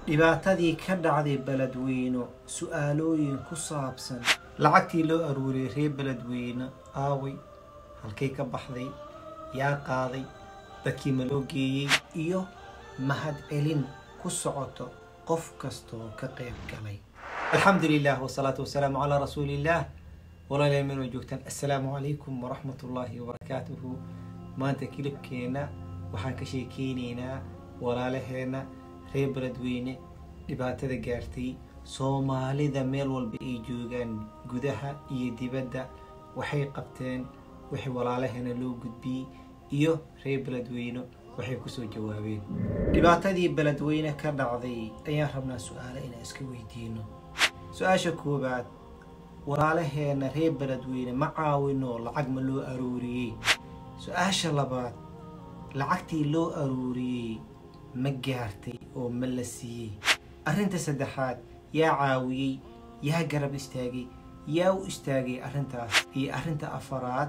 dhibaatadii ka dhacday beledweyno su-aalooyin ku saabsan lacagtii loo aruuriyay reer beledweyne aaway halkay ka baxday yaa qaaday dadkii ma loo geeyey iyo mahad celin ku socoto qof kastaoo ka qayb galay alxamdu lilah wasalaatu wasalaamu calaa rasuuliillaah walaalayaal meel waa joogtaan assalaamu calaykum waraxmat ullaahi wabarakaatuhu maanta kilibkeenna waxaan ka sheekeynaynaa walaalaheenna reer beledweyne dhibaatada gaartay soomaalida meel walba ay joogaan gudaha iyo dibadda waxay qabteen wixii walaalaheena loo gudbiyey iyo reer beledweyne waxay kusoo jawaabeen dhibaatadii beledweyne ka dhacday ayaan rabnaa su-aalo inaan iska weydiino su-aasha koowaad walaalaheena reer beledweyne ma caawino lacag ma loo aruuriyey su-aasha labaad lacagtii loo aruuriyey ma gaartay oo ma la siiyey arrinta saddexaad yaa caawiyey yaa garab istaagay yaa u istaagay arrintaas iyo arrinta afaraad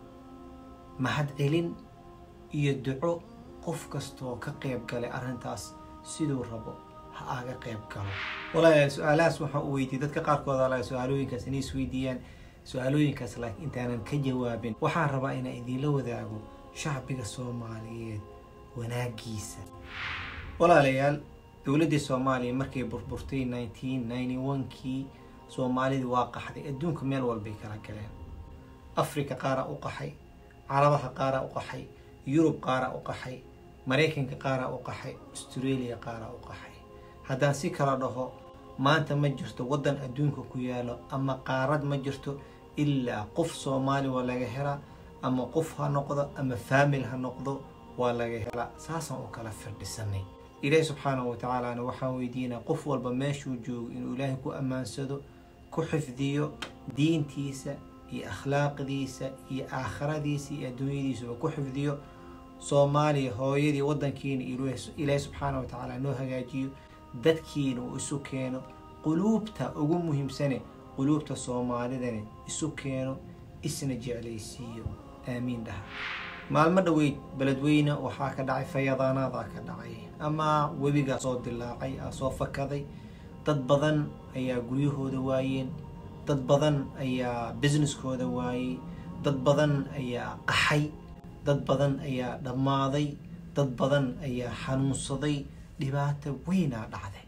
mahad celin iyo duco qof kastaoo ka qayb galay arrintaas siduu rabo ha aga qayb galo walaalayaal su-aalahaas waxaa u weydiiyey dadka qaarkood ala su-aalooyinkaas inay isweydiiyaan su-aalooyinkaas laakiin intaanan ka jawaabin waxaan rabaa inaan idiinla wadaago shacbiga soomaaliyeed wanaagiisa walaalayaal dowladdii soomaaliya markay burburtay nineteen ninety one-kii soomaalida waa qaxday adduunka meel walbay kala galeen africa qaaraa u qaxay carabaha qaaraa u qaxay yurub qaaraa u qaxay maraykanka qaaraa u qaxay australia qaaraa u qaxay haddaan si kala dhaho maanta ma jirto waddan adduunka ku yaalo ama qaarad ma jirto ilaa qof soomaali waa laga helaa ama qof ha noqdo ama faamil ha noqdo waa laga helaa saasaan u kala firdhisanay ilaahi subxaanahu watacaalana waxaan weydiinaa qof walba meeshuu joogo inuu ilaahay ku ammaansado ku xifdiyo diintiisa iyo akhlaaqdiisa iyo aakhiradiisa iyo adduunyadiisaba ku xifdiyo soomaaliya hooyadii waddankiina ilaahi subxaana wa tacaala noo hagaajiyo dadkiina uu isu keeno quluubta ugu muhiimsane quluubta soomaalidana isu keeno isna jeclaysiiyo aamiin dhaha maalmo dhoweyd beledweyne waxaa ka dhacay fayadaanaadaa ka dhacay ama webigaa soo dilaacay aa soo fakaday dad badan ayaa guryahooda waayeen dad badan ayaa businesskooda waayey dad badan ayaa qaxay dad badan ayaa dhammaaday dad badan ayaa xanuunsaday dhibaato weynaa dhacday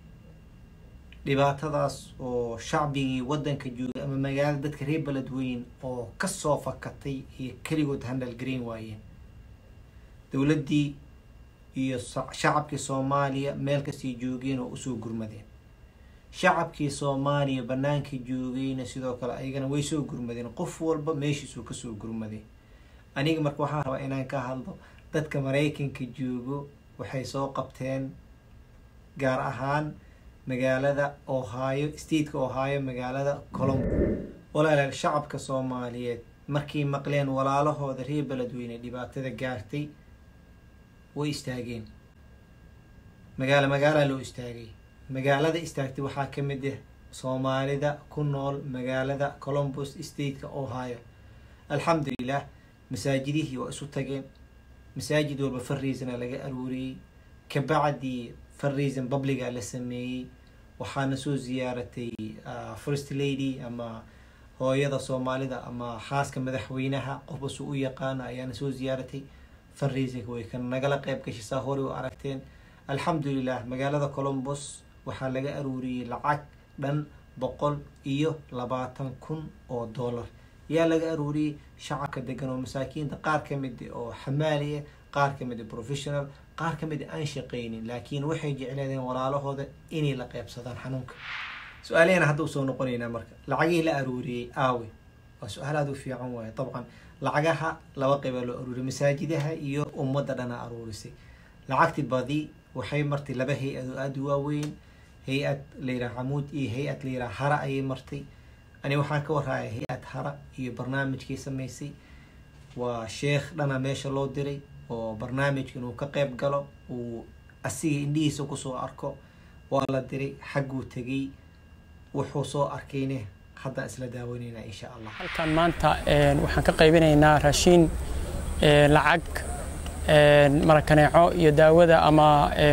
dhibaatadaas oo shacbigii waddanka joogay ama magaalada dadka reer beledweyn oo kasoo fakatay iyo keligood handalgarayn waayeen dowladdii iyo shacabkii soomaaliya meel kastay joogeen oo usoo gurmadeen shacabkii soomaaliya banaanka joogayna sidoo kale ayagana way soo gurmadeen qof walba meeshiisuu kasoo gurmaday aniga marka waxaan rabaa inaan ka hadlo dadka maraykanka joogo waxay soo qabteen gaar ahaan magaalada ohio stateka ohio magaalada colombo walaalayaal shacabka soomaaliyeed markay maqleen walaalahooda reer beledweyne dhibaatada gaartay way istaageen magaalo magaalaa loo istaagay magaalada istaagtay waxaa ka mid ah soomaalida ku nool magaalada colombus stateka ohio alxamdulilah masaajidihii waa isu tageen masaajid walba farreisana laga aruuriyey kabacdii farreison publiga la sameeyey waxaana soo ziyaaratay first lady ama hooyada soomaalida ama xaaska madaxweynaha qofbasu u yaqaano ayaana soo ziyaaratay farreisonka way ka nagala qayb gashay saa horey u aragteen alxamdulilah magaalada colombos waxaa laga aruuriyey lacag dhan boqol iyo labaatan kun oo dollar yaa laga aruuriyey shacabka degan oo masaakiinta qaar ka mid oo xamaali ah qaar ka mid professional qaar ka mid aan shaqaynin laakiin waxay jecleedeen walaalahooda inay la qeybsadaan xanuunka su-aalahena hadda usoo noqonaynaa marka lacagihii la aruuriyey aawe waa su-aal aada u fiican waaye dabcan lacagaha laba qeybaa loo aruuriyay masaajidaha iyo ummadda dhana aruurisay lacagti badi waxay martay laba hay-ado aada u waaweyn hay-ad layidhaha camuud iyo hay-ad layidhaha hara ayay martay ani waxaan ka warraaya hay-ad hara iyo barnaamijkii samaysay waa sheekh dhana meesha loo diray oo barnaamijka inuu ka qayb galo uu asiga indhihiisa kusoo arko waa la diray xagguu tegay wuxuu soo arkayne haddaan isla daawanaynaa insha allah halkan maanta waxaan ka qaybinaynaa raashiin lacag marakaneeco iyo daawada ama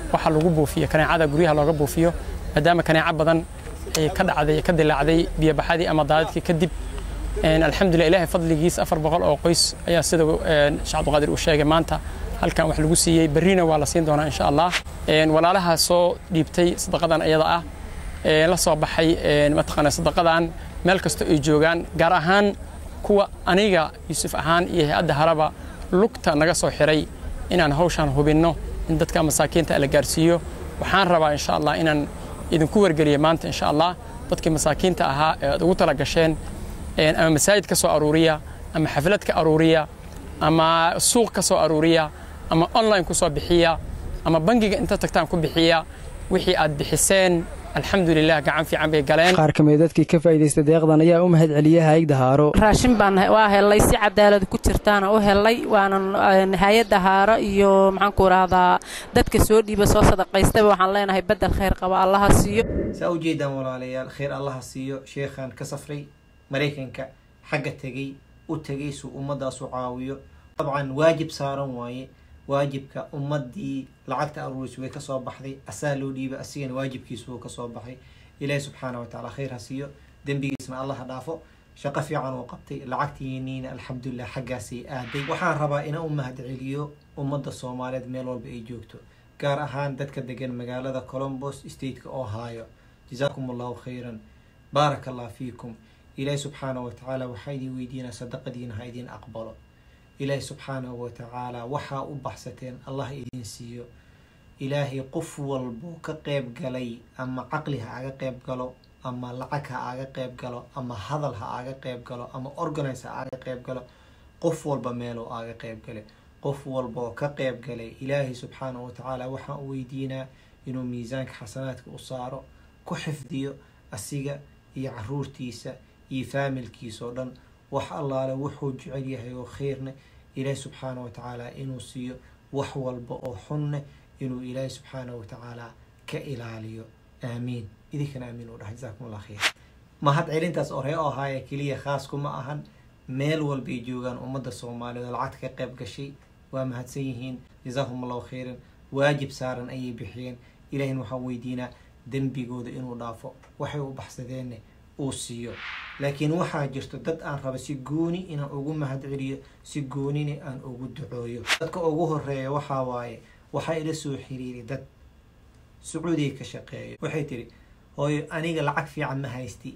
waxa lagu buufiyo kaneecada guryaha looga buufiyo maadaama kaneeco badan ay ka dhacday ka dilaacday biyobaxadii ama daadadkii kadib alxamdulilah ilaahay fadligiis afar boqol oo qoys ayaa sida sheekh cabdiqaadir uu sheegay maanta halkan wax lagu siiyey berrina waa la siin doonaa insha allah walaalaha soo dhiibtay sadaqadan iyada ah la soo baxay mataqaana sadaqadan meel kasta ay joogaan gaar ahaan kuwa aniga yuusuf ahaan iyo hay-adda haraba lugta naga soo xiray inaan hawshan hubinno in dadka masaakiinta la gaarsiiyo waxaan rabaa insha allah inaan idinku wargeliyo maanta insha allah dadkii masaakiinta ahaa ee aad ugu tala gasheen ama masaajid ka soo aruuriya ama xaflad ka aruuriya ama suuq ka soo aruuriya ama online ku soo bixiya ama bangiga inta tagtaan ku bixiya wixii aad bixiseen alxamdulilah gacan fiican bay galeen qaar ka mid dadkii ka faa'iidaysta deeqdan ayaa u mahad celiyay hay'adda haaro raashin baan waa helay si cadaalad ku jirtaana u helay waanan hay-adda haaro iyo maxaan ku rahdaa dadka soo dhiiba soo sadaqaystaba waxaan leenahay bedel khayr qaba allaha siiyo saa u jeedaan walaalayaal khayr allaha siiyo sheekhan ka safray maraykanka xagga tegey u tegay suu ummaddaas u caawiyo dabcan waajib saaran waaye waajibka ummadii lacagta aruuris way kasoo baxday asaa loo dhiibay asigana waajibkiisu uu kasoo baxay ilaahi subxaana watacaala khayr ha siiyo dembigiisna allah ha dhaafo shaqo fiican uu qabtay lacagtiiniina alxamdulilah xaggaasay aaday waxaan rabaa inaan u mahad celiyo ummadda soomaaliyeed meel walba ay joogto gaar ahaan dadka degan magaalada colombos stateka oo haayo jazaakum allahu khayran baaraka allah fiikum ilaahi subxaana watacaala waxaa idin weydiinaa sadaqadiina ha idin aqbalo ilaahi subxaanahu watacaala waxaa u baxsateen allah idin siiyo ilaahay qof walbo ka qeyb galay ama caqli ha aga qeyb galo ama lacag ha aga qeyb galo ama hadal ha aga qeyb galo ama organize ha aga qeyb galo qof walba meeloo aga qeyb gale qof walboo ka qeyb galay ilaahay subxaanahu watacaala waxaan u weydiinaa inuu miisaanka xasanaadka u saaro ku xifdiyo asiga iyo caruurtiisa iyo faamilkiisa oo dhan wax allaale wuxuu jecel yahay oo khayrne ilaahi subxaana watacaala inuu siiyo wax walba oo xunne inuu ilaahi subxaana watacaala ka ilaaliyo aamiin idinkana aamiin u dhahay jasakum allah khayr mahad celintaas oree oo ahaaya keliya khaas kuma ahan meel walbay joogaan ummadda soomaaliyeed oo lacagta ka qayb gashay waa mahadsan yihiin jazaahum allahu khayran waajib saaran ayay bixiyeen ilaahina waxaan weydiinaa dembigooda inuu dhaafo waxay u baxsadeenne uu siiyo laakiin waxaa jirto dad aan raba si gooni inaan ugu mahad celiyo si goonina aan ugu ducooyo dadka ugu horeeya waxaa waaye waxaa ila soo xiriiray dad sacuudiga ka shaqeeyo waxay tiri hooyo aniga lacag fiican ma haysti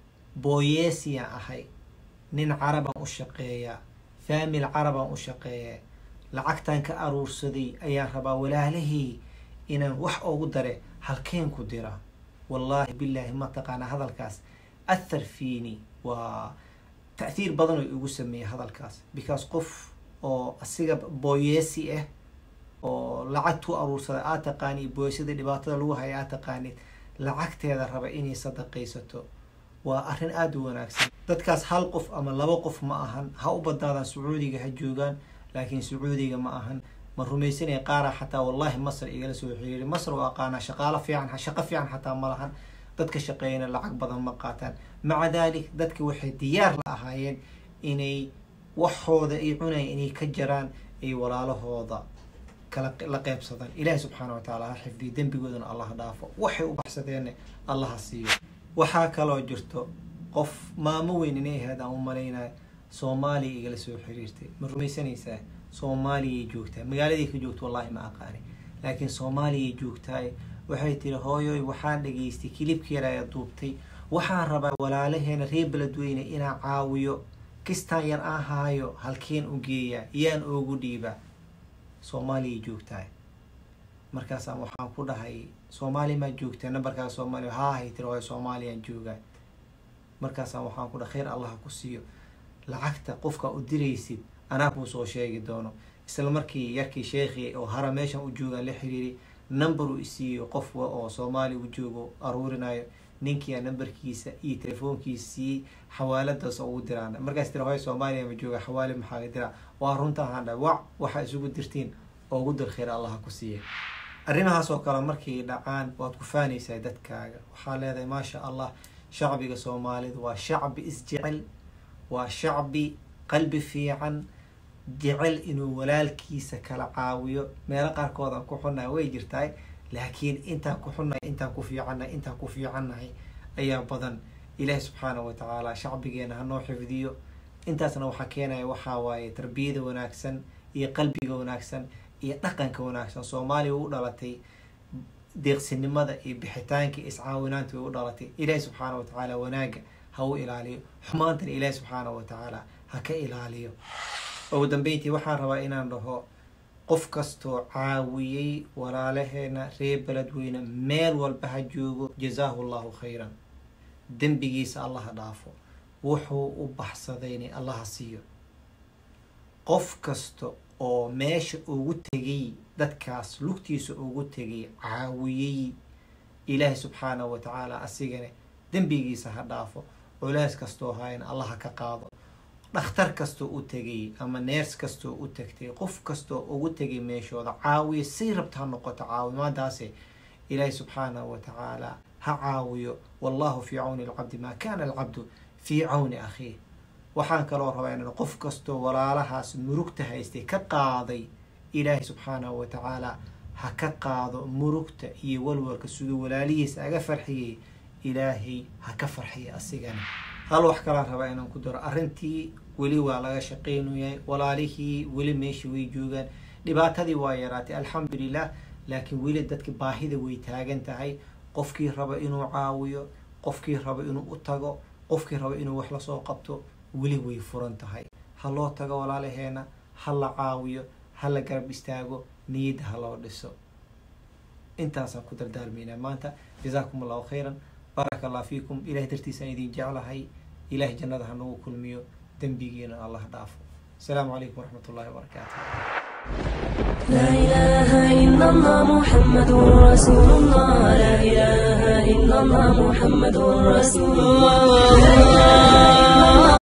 booyeesiyaan ahay nin carabaan u shaqeeyaa faamil carabaan u shaqeeyaa lacagtaan ka aruursaday ayaan rabaa walaalahii inaan wax ugu dare halkeen ku dira wallaahi bilaahi ma taqaanaa hadalkaas athar fiini waa ta'hiir badan oo igu sameeyay hadalkaas because qof oo asiga booyeesi ah oo lacagtuu aruursada aad taqaanid booyesada dhibaatada lagu haya aad taqaanid lacagteeda raba inay sadaqaysato waa arrin aada u wanaagsan dadkaas hal qof ama laba qof ma ahan ha u badnaadaan sacuudiga ha joogaan laakiin sacuudiga ma ahan ma rumaysanaya qaara xataa wallahi masr igala soo xiriiray masr oo aqaanaa shaqaalo fiican shaqo fiican xataa ma lahan dadka shaqeeyana lacag badan ma qaataan maca daalik dadka waxay diyaar la ahaayeen inay waxooda ay cunaya inay ka jaraan ay walaalahooda kala la qeybsadaan ilaahi subxaana watacaala ha xifdiyo dembigoodana allah dhaafo waxay u baxsadeenne allaha siiyo waxaa kaloo jirto qof maamo weyn inay ahayd aan u malaynayo soomaaliya igala soo xiriirtay ma rumaysanaysaa soomaaliyay joogtaa magaaladay ka joogto wallahi ma aqaani laakiin soomaaliyay joogtaay waxay tiri hooyoy waxaan dhageystay kilibkeeda ayaa duubtay waxaan rabaa walaalaheena reer beledweyne inaan caawiyo kistaan yar aan haayo halkeen u geeyaa yaan oogu dhiibaa soomaaliyay joogtaay markaasaan waxaan ku dhahay soomaaliya maa joogtaa nambarkaa soomaaliya haa hay tiri hooyo soomaaliyaan joogaa markaasaan waxaan ku dhahay khayr allah ku siiyo lacagta qofka u diraysid anaa kuu soo sheegi doono isla markii yarkii sheekhii oo hara meeshan u joogaan la xiriiray number uu isiiyo qof oo soomaaliya u joogo aruurinayo ninkia numberkiisa iyo telefoonkiisa siiyey xawaaladaas oo ugu diraan markaas tira hooyo soomaaliya ma jooga xawaali maxaa diraa waa runta ahaan dha wac waxaa isugu dirtiin oo ugu dir khayr allaha ku siiya arrimahaas oo kale markay dhacaan waad ku faanaysaa dadkaaga waxaa leedahay maasha allah shacbiga soomaalida waa shacbi isjecel waa shacbi qalbi fiican jecel inuu walaalkiisa kala caawiyo meelo qaarkood aan ku xunnahay way jirtahay laakiin intaan ku xunnahay intaan ku fiicannahay intaan ku fiicannahay ayaa badan ilaahi subxaanahu wa tacaala shacbigeena hanoo xifdiyo intaasna waxaa keenaya waxaa waaye tarbiyada wanaagsan iyo qalbiga wanaagsan iyo dhaqanka wanaagsan soomaaliya u dhalatay deeqsinimada iyo bixitaanka iyo iscaawinaanta way u dhalatay ilaahi subxaana wa tacaala wanaaga ha u ilaaliyo xumaantana ilaahi subxaana wa tacaala ha ka ilaaliyo ugu dambeyntii waxaan rabaa inaan dhaho qof kastoo caawiyey walaalaheena reer beledweyne meel walba ha joogo jazaahu llahu khayran dembigiisa allaha dhaafo wuxuu u baxsadayna allaha siiyo qof kasta oo meesha ugu tegay dadkaas lugtiisa ugu tegay caawiyey ilaahi subxaanahu wa tacaala asigana dembigiisa ha dhaafo culays kastoo hayna allaha ka qaado dhakhtar kastoo u tegay ama neers kastoo u tagtay qof kastoo ugu tegay meeshooda caawiyo say rabta ha noqoto caawimaadaase ilaahi subxaanahu wa tacaala ha caawiyo wallahu fii cawni alcabdi maa kana alcabdu fii cawni akhiih waxaan kaloo rabaa inaan qof kastoo walaalahaas murugta haystay ka qaaday ilaahi subxaanahu wa tacaala ha ka qaado murugta iyo walwalka siduu walaalihiisa aga farxiyey ilaahay ha ka farxiya asigana hal wax kalaan rabaa inaan ku daro arrintii weli waa laga shaqaynayay walaalihii weli meesha way joogaan dhibaatadii waa yaraatay alxamdulilah laakiin weli dadka baahida way taagan tahay qofkii raba inuu caawiyo qofkii raba inuu u tago qofkii raba inuu wax lasoo qabto weli way furan tahay ha loo tago walaalaheena ha la caawiyo ha la garab istaago niyadda ha loo dhiso intaasaan ku dardaalmaynaa maanta jazaakum allahu khayran baaraka allah fiikum ilahay dartiisaan idin jeclahay ilahay jannada ha nagu kulmiyo dembigiina allah dhaafo asalaamu calaykum waraxmat ullahi wabarakaatu لا إله إلا الله محمد رسول الله لا إله إلا الله محمد رسول الله